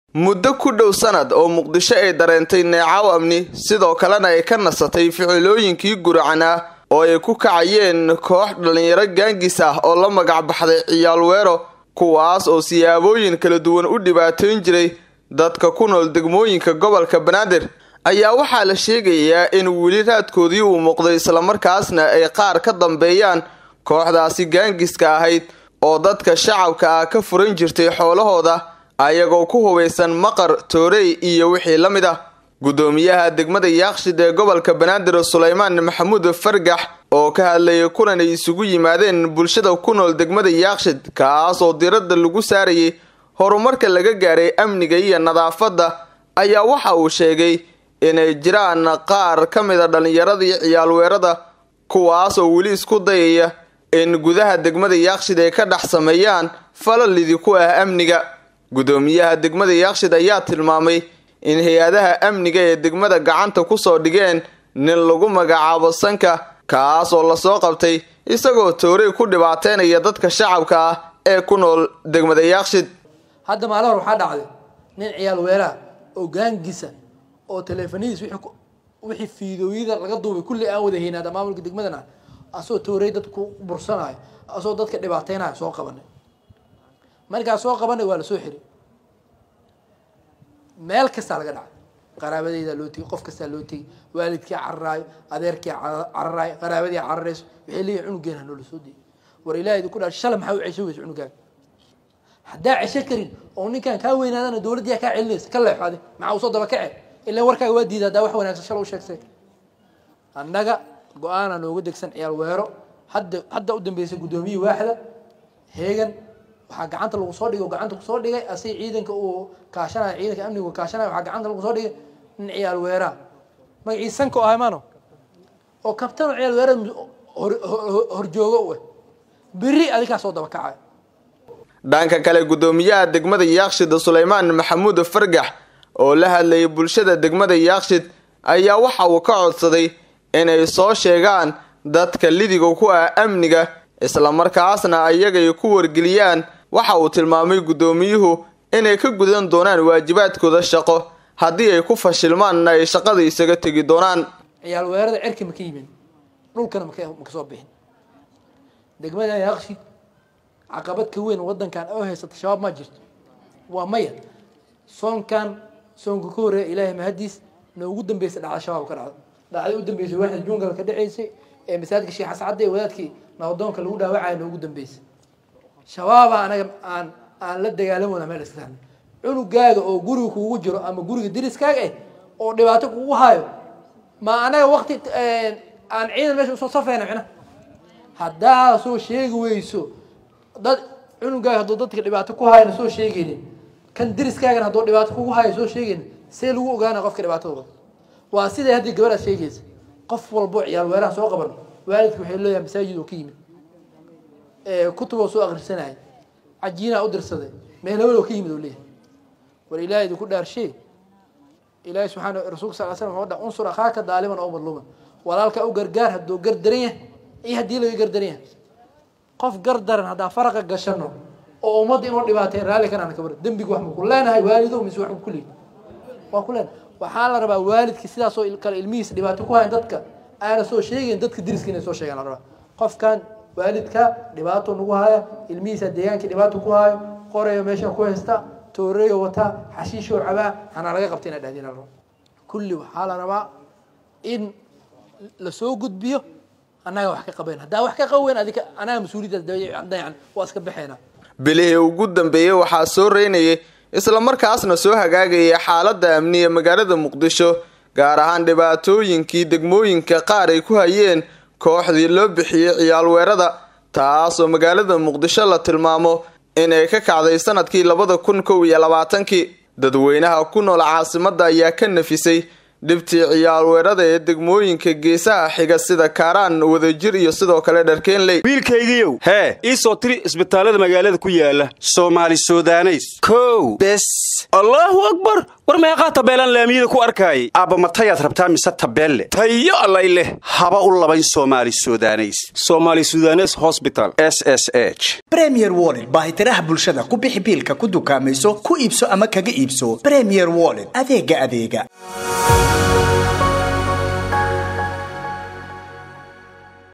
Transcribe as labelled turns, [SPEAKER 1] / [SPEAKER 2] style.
[SPEAKER 1] muddo ku dhow sanad oo muqdisho ay dareentay neecaw amni sidoo kalena ay ka nasatay ficilooyinkii guracan ah oo ay ku kacayeen koox dhallinyaro gaangis ah oo la magac baxday ciyaal weero kuwaas oo siyaabooyin kala duwan u dhibaatayn jiray dadka ku nool degmooyinka gobolka banaadir ayaa waxaa la sheegayaa in weli raadkoodii uu muuqday islamarkaasna ay qaar ka dambeeyaan kooxdaasi gaangiska ahayd oo dadka shacabka ah ka furan jirtay xoolahooda ayagoo ku hubaysan maqar toorey iyo wixii la mid ah guddoomiyaha degmada yaaqshid ee gobolka banaadir sulaymaan maxamuud fargax oo ka hadlayay kulan ay isugu yimaadeen bulshada ku nool degmada yaaqshid kaas oo diradda lagu saarayay horumarka laga gaaray amniga iyo nadaafadda ayaa waxa uu sheegay inay jiraan qaar ka mid a dhallinyaradii ciyaalweerada kuwaas oo weli isku dayaya in gudaha degmada yaaqshid ay ka dhex sameeyaan falalidi ku ah amniga guddoomiyaha degmada yaaqshid ayaa tilmaamay in hay-adaha amniga ee degmada gacanta kusoo dhigeen nin lagu magacaabo sanka kaas oo lasoo qabtay isagoo toorey ku dhibaateynaya dadka shacabka ah ee ku nool degmada yaaqshid
[SPEAKER 2] hadda maalin hor waxaa dhacday nin ciyaal weeraha oo gaangisa oo taleefanihiis wixii fiidooyada laga duubay kulli aan wada haynaada maamulka degmadana asoo toorey dad ku bursanayo asoo dadka dhibaateynayo soo qabanay markaa soo qabanay waa lasoo xiray meel kastaa laga dhacay qaraabadeydaa loo tegay qof kastaa loo tegay waalidkii cararaayo adeerkii cararaayo qaraabadii cararayso waxay leeyihin cunugeena noola soo dayay war ilaahaydi ku dhaa shala maxaa u cesho weysa cunugaaga haddaa cesho karin oo ninkaan kaa weynaadana dowladdiyaa kaa celinaysa ka leexade maxaa usoo daba kace ilan warkaaga waa diida haddaa wax wanaagsan shala u sheegtay annaga go-aana nooga degsan ciyaal weero hadda hadda u dambeysay guddoomiyii waaxda heegan waxaa gacanta lagu soo dhigay oo gacanta kusoo dhigay asig ciidanka uu kaashanayo ciidanka amniga kaashanayo waxaa gacanta lagu soo dhigay nin ciyaal weeraa magacii sanka o ahay maano oo kabtano ciyaal weera horjoogo u ah beri adikaa soo daba kacayo
[SPEAKER 1] dhanka kale guddoomiyaha degmada yaaqshid sulaymaan maxamuud fargax oo la hadlayay bulshada degmada yaaqshid ayaa waxa uu ka codsaday inay soo sheegaan dadka lidiga ku ah amniga islamarkaasna ayagay ku wargeliyaan waxa uu tilmaamay guddoomiyuhu inay ka gudan doonaan waajibaadkooda shaqo haddii ay ku fashilmaanna ay shaqada isaga tegi doonaan
[SPEAKER 2] ciyaal weerada cerka ma ka yimin dhulkana maka maka soo bixin degmada yaaqshid caqabad ka weyn wadankan oo haysata shabaab ma jirto waa maya soonkan soonka ka horeeya ilaahay mahadiis noogu dambeysa dhacda shabaab ka dhacda dhacday u dambeysay waaxda jungal ka dhaceysay ee masaajidka sheekh xascadde ee wadaadkii nabadoonka lagu dhaawacaya noogu dambeysay shabaaba anaga aan aan la dagaalamoona meel iska saarnay cunugaaga oo guriga kugu jiro ama guriga diriskaaga ah oo dhibaato kugu hayo ma anaga wakti aan ciidan meesha usoo safayna micna haddaa soo sheegi weyso dad cunugaaga hadduu dadka dhibaato ku hayana soo sheegaynin kan diriskaagana hadduu dhibaato kugu hayo soo sheegaynin see lagu ogaana qofka dhibaatada wada waa siday haddii gabadhaad sheegaysa qof walbo ciyaal weeraha soo qaban waalidka waxay leeyahay masaajid oo ka yimid kutuboo soo akrisanaya cajiinaa u dirsaday meelawalow ka yimid oo leeyahay war ilahay idinku dhaarshe ilahi subxaana rasulka sal slam wuxuu dhaha unsur akhaaka daaliman oo madluuman walaalka u gargaar hadduu gar daran yahay iyo haddii laga gar daran yahay qof gar daran haddaa faraqa gashano oo ummadda inuu dhibaatay raalli kanaan kabar dembiga wax ma ku leenahay waalidow mise wax ma ku leeyahay waa ku leenahay waxaa la rabaa waalidki sidaasoo kale ilmihiisa dhibaato ku hayan dadka aana soo sheegayn dadka diriska inay soo sheegaan la rabaa qofkan waalidka dhibaato nagu haya ilmihiisa deegaankii dhibaato ku hayo qorayo meesha ku haysta tooreyo wataa xashiishoo cabaa hanaa laga qabta inaa dhahdin la raba kulli waxaa la rabaa in lasoo gudbiyo annaga wax ka qabayn haddaa wax ka qaweyn adika anaga mas-uuliyaddaas dayacan waa iska baxeynaa
[SPEAKER 1] bilihii ugu dambeeyey waxaa soo reynayay islamarkaasna soo hagaagayay xaaladda amni ee magaalada muqdisho gaar ahaan dhibaatooyinkii degmooyinka qaar ay ku hayeen kooxdii loo bixiyey ciyaal weerada taasoo magaalada muqdisho la tilmaamo inay ka kacday sanadkii labada kun kow iyo labaatankii dadweynaha ku nool caasimadda ayaa ka nafisay dhibtii ciyaal weerada ee degmooyinka geesaha xiga sida kaaraan wadajir iyo sidoo kale dharkeenley
[SPEAKER 3] wiilkaygiiow hee ii soo tiri isbitaallada magaalada ku yaala soomaali sudaneys kow bes allaahu akbar war meeqaa tabeelaan laamiyada ku arkaayay aabba matayaad rabtaa mise tabeelle tayo allay leh haba u labayn soomaali sudaneys somaali sudanes hosbital s s h
[SPEAKER 4] bremier wollet baahitiraha bulshada ku bixi biilka ku dukaamayso ku iibso ama kaga iibso bremier wollet adeega adeega